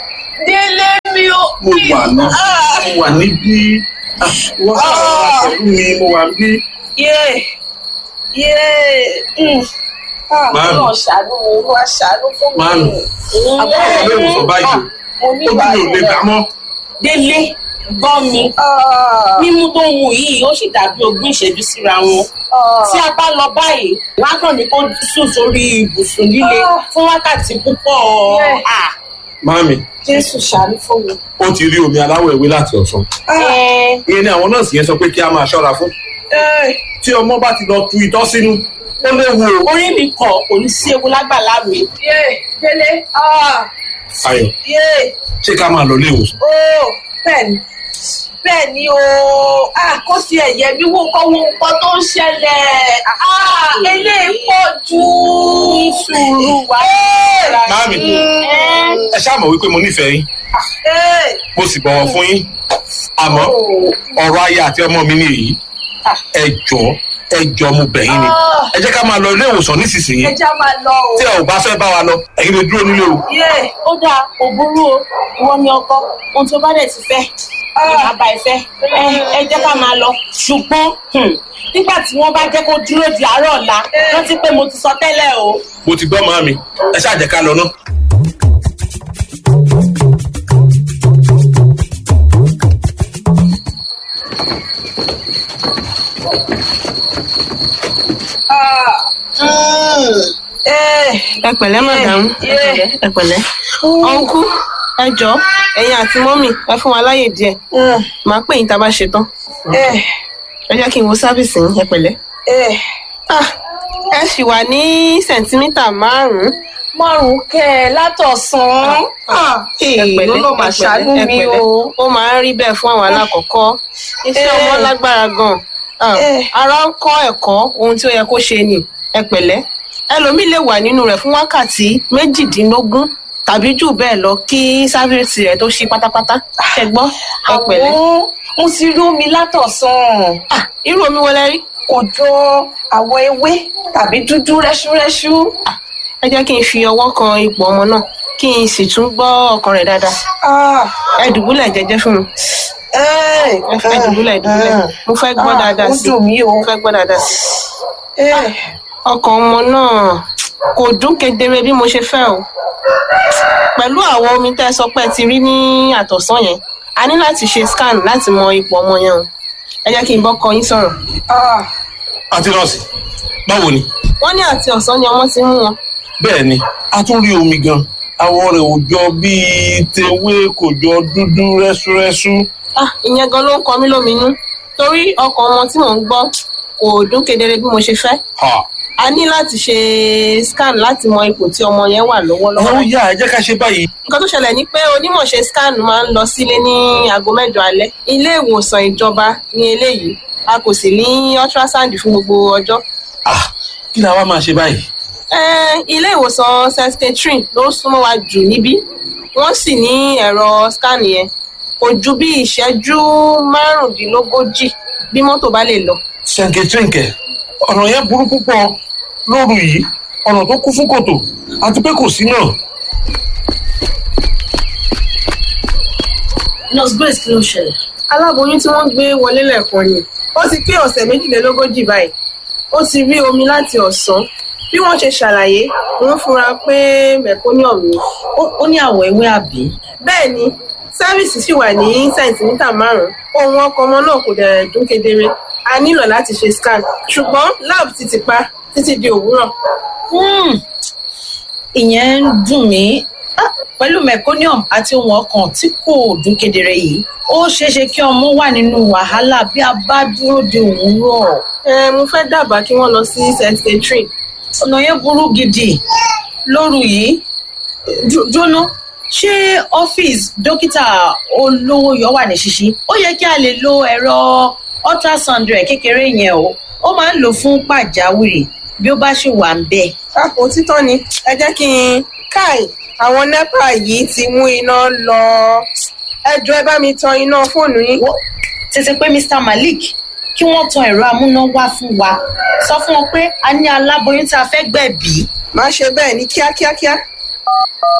délé mi ò. mo wà ní mo wà níbí Ah, wọ́n sọ̀rọ̀ pẹ̀lú mi mo wà níbí. yé yé Màámi. náà ṣàánú mi wá ṣàánú fún mi. Màámi. àbúrò ìwé ìwòsàn báyìí mo o ní ojú mi ò lè gbà mọ́. délé gbọ́ mi mímú tó ń mu yìí ó sì dàbí ogún ìṣẹ́jú síra wọn tí a bá lọ báyìí wọn á kàn ní kó sùn sórí ibùsùn líle fún wákàtí púpọ̀ Yeah. Ah, Màámi jésù ṣàánú fún mi. ó ti rí omi aláwọ̀ ewé láti ọ̀sán. ẹ, ìyẹn ni àwọn nọ́ọ̀sì yẹn sọ pé kí a máa ṣọ́ra fún. tí ọmọ bá ti lọ tu itọ́ sínú ó léwu o. orí mi kọ kò ní sí ewu lágbàlá mi yé délé ayọ̀ yé ṣé ká máa lọ ilé ìwòsàn. ó bẹ́ẹ̀ni bẹ́ẹ̀ni o kó sí ẹ̀yẹ mi wò kọ́ wo nǹkan tó ń ṣẹlẹ̀ eléyìí pọ̀ jù. ní sùúrù wá Màámi ẹ ṣáà mọ̀ wípé mo nífẹ̀ẹ́ yín mo sì bọ̀wọ̀ fún yín àmọ́ ọ̀rọ̀ aya àti ọmọ mi ni èyí ẹ jọ̀ọ́ ẹ jọ̀ọ́ mo bẹ̀ yín ni ẹ jẹ́ ká máa lọ ilé ìwòsàn nísinsìnyí ẹja máa lọ o. tí ẹ ò bá fẹ́ bá wa lọ ẹ̀yin lè dúró nílé o. yé ó dáa kò burú o ìwọ ni ọkọ ohun tó bá dẹ̀ ti fẹ́ ìyá bá ẹ fẹ́ ẹ ẹ jẹ́ ká máa lọ ṣùgbọ́n hmm, nígbà tí wọ́n bá jẹ́ kó dúró di àárọ̀ ọ̀la rántí pé mo ti sọ tẹ́lẹ̀ o. mo ti gbọ́ màámi ẹ ṣáà jẹ́ ká lọ ná. ẹ pẹ̀lẹ́ màdàmú ẹ pẹ̀lẹ́ ẹ pẹ̀lẹ́ ọ̀nkú ẹ jọ ẹ̀yin àti mọ́mì ẹ fún wa láyè díẹ̀ màá pè yín tá a bá ṣe tán ẹ jẹ́ kí n wo sáfìsì yín ẹ pẹ̀lẹ́. Ah, ẹ sì wà ní sẹ̀ǹtímítà márùn-ún. márùn kẹ ẹ látọ̀sán. ẹ pẹ̀lẹ́ ló máa ẹ ṣàánú pẹ̀lẹ́, ẹ mi pẹ̀lẹ́. o. ó máa ń rí bẹ́ẹ̀ fún àwọn alákọ̀ọ́kọ́ iṣẹ́ Eh. ọmọ lágbára gan Ah, Eh. ara ń kọ́ ẹ̀kọ́ ohun tí ó yẹ kó ṣe ni ẹ pẹ̀lẹ́ ẹlòmíì lè wà nínú rẹ̀ fún wákàtí méjìdínlógún tàbí jù bẹ́ẹ̀ lọ kí sáfìsì rẹ̀ tó ṣí pátápátá ẹ gbọ́ ẹ pẹ̀lẹ́. àwọn mo ti rí omi látọ̀sán. Ah, irú omi wọlé rí kò jọ àwọ̀ ewé tàbí dúdú rẹ́ṣúrẹ́ṣú. ẹ jẹ́ kí n fi ọwọ́ kan ipò ọmọ náà kí n sì tún gbọ́ ọkàn rẹ̀ dáadáa ẹ dùbúlẹ̀ jẹ́jẹ́ fún mi ẹ fẹ́ dùbúlẹ̀ dùbúlẹ̀ mo fẹ́ gbọ́ dáadáa ó sí dùn mí o. mo fẹ́ gbọ́ dáadáa sí ọkàn ọmọ náà kò dún kedere bí mo ṣe fẹ́ o pẹ̀lú àwọn omi tẹ́ ẹ sọ pé ẹ ti rí ní àtọ̀sán yẹn a ní láti ṣe scan láti mọ ipò ọmọ yẹn o ẹ jẹ́ kí n bọ́ kọ yín sọ̀rọ̀ àti nọ́ọ̀sì báwo ni. wọ́n ní àti ọ̀sán ni ọmọ ti ń mú wọn bẹ́ẹ̀ ni a tún rí omi gan àwọ̀ rẹ̀ ò jọ bíi tewé kò jọ dúdú rẹ́súrẹ́sú. ah ìyẹn gan ló ń kọ mí lóminú torí ọkàn ọmọ tí mò ń gbọ́ kò dún kedere bí mo ṣe fẹ́ Ha. a ní láti ṣe scan láti mọ ipò tí ọmọ yẹn wà lọ́wọ́lọ́wọ́ ó yá ẹ jẹ́ ká ṣe báyìí. nǹkan tó ṣẹlẹ̀ ni pé onímọ̀ ṣe scan máa ń lọ sílé ní aago mẹ́jọ alẹ́ ilé ìwòsàn ìjọba ní eléyìí a kò sì ní ultrasound fún gbogbo ọjọ́ Ah, kí la wá máa ṣe báyìí. Eh, ilé ìwòsàn st catherine ló súnmọ́ wa jù níbí wọ́n sì ní ẹ̀rọ scan yẹn kò ju bí ìṣẹ́jú márùndínlógójì bí mọ́tò bá lè lọ ṣẹ̀ǹkẹ̀ṣẹ̀ǹkẹ̀ ọ̀nà yẹn burú púpọ̀ lóru yìí ọ̀nà tó kún fún kòtò àti pé kò sí náà. nurse grace kí ló ṣẹlẹ̀. aláboyún tí wọ́n gbé wọlé lẹ́ẹ̀kan ni ó ti pé ọ̀sẹ̀ méjìlélógójì báyìí ó ti rí omi láti ọ̀sán bí wọ́n ṣe ṣàlàyé wọ́n fura pé meconium ni ó ní àwọ̀ ewé àbí. bẹ́ẹ̀ ni sáfíìsì sì wà ní sẹ̀ǹtímítà márùn-ún ohun ọkọ̀ ọmọ náà kò dẹ̀ dún kedere a nílò láti ṣe scan ṣùgbọ́n lab ti ti pa títí di òwúrọ̀ Hmm, ìyẹn ń dùn mí Ah, pẹ̀lú meconium àti ohun ọkàn tí kò dún kedere yìí ó ṣeéṣe kí ọmọ wà nínú wàhálà bí a bá dúró de òwúrọ̀ ẹ mo fẹ́ dábàá kí wọ́n lọ sí st catherine ọ̀nà yẹn burú gidi lóru yìí Jó- jóná ṣé ọ́fíìsì dókítà olówó yọ wà ní ṣíṣí ó yẹ kí a lè lo ẹ̀rọ ultrasound rẹ̀ kékeré yẹn o ó máa ń lò fún pàjáwìrì bí ó bá ṣì wà ń bẹ́ẹ̀. àpò títọ́ ni ẹ jẹ́ kí n káì àwọn nepa yìí ti mú iná lọ ẹ jọ ẹ bá mi tan iná fóònù yín. Wọ́n tètè pé mr malik kí wọ́n tan ẹ̀rọ amúnáwá fún wa sọ fún wọn pé a ní aláboyún tí a fẹ́ gbẹ̀bí. má ṣe bẹ́ẹ̀ ní kíákíákíá